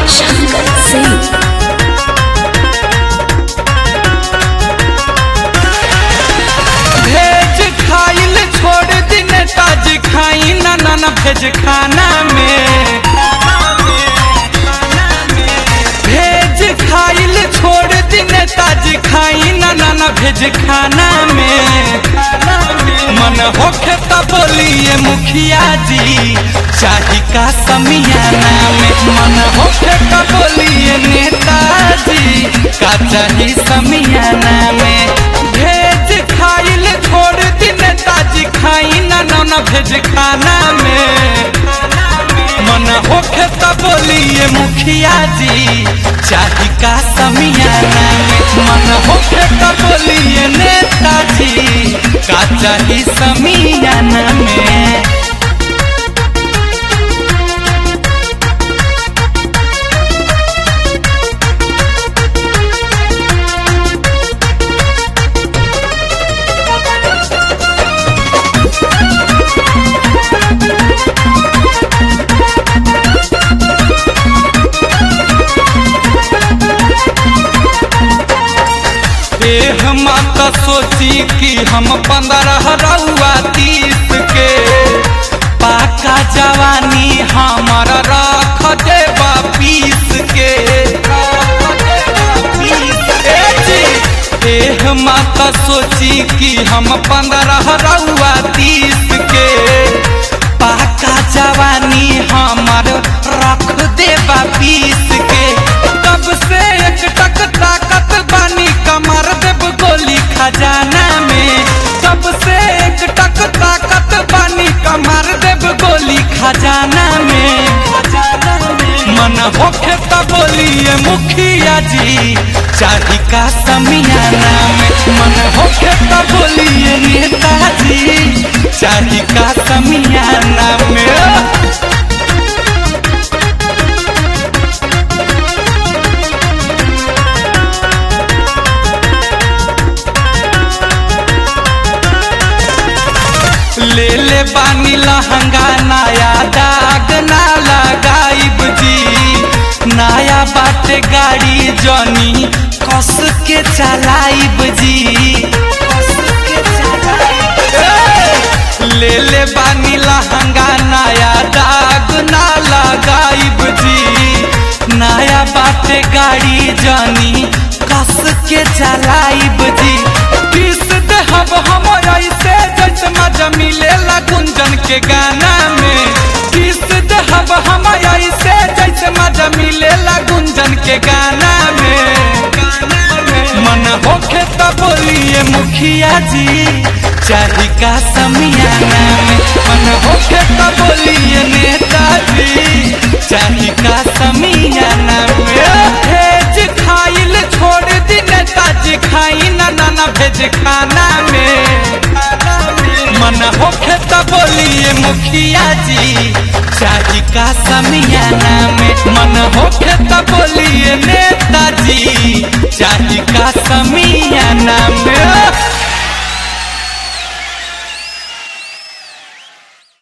Shankar Singh. भेज खाइल छोड़ दिन ताज खाई ना ना ना भेज खाना में भेज खाइल छोड़ दिन ताज खाई ना ना ना भेज खाना में मन होखे त बोलिए मुखिया जी चाही का समियाना में मन होखे त बोलिए नेताजी का चाही समियाना में भेज खाइल छोड़ दिन ताजी खाई ना ना ना भेज खाना में मन होखे त बोलिए मुखिया जी चाही का समियाना में मन होखे त बोलिए नेताजी का चाही समियाना में देह माता सोची कि हम पंद्रह रउआ तीस के पाका जवानी हमर रख देबा पीस के ए जी, देह माता सोची कि हम पंद्रह रउआ तीस के पाका जवानी हमर रख देबा पीस के तब से एक टक ताकत बानी कमर देव गोली खजाना में तब से एक टक ताकत बानी कमर देव गोली खजाना में मन होखे त बोलिए मुखिया जी चाही का समियाना में मन होखे त बोलिए नेताजी चाही का समियाना में ले ले बानी लहंगा नया दाग ना लगाइब जी नया बाटे गाड़ी जनी कस के चलाइब जी ले ले बानी लहंगा नया दाग ना लगाइब जी नया बाटे गाड़ी जनी कस के चलाइब जी पीस देहब हम ऐसे जैसे मजा मिलेला गुंजन के गाना में पीस देहब हम ऐसे जैसे मजा मिलेला गुंजन के गाना में मन होखे त बोलिए मुखिया जी चाही का समियाना में मन होखे त बोलिए नेताजी चाही का समियाना में भेज खाइल छोड़ दी नेताजी खाई ना ना ना भेज खाना में मन होखे त बोलिए मुखिया जी चाही का समियाना में मन होखे त बोलिए नेताजी चाही का समियाना में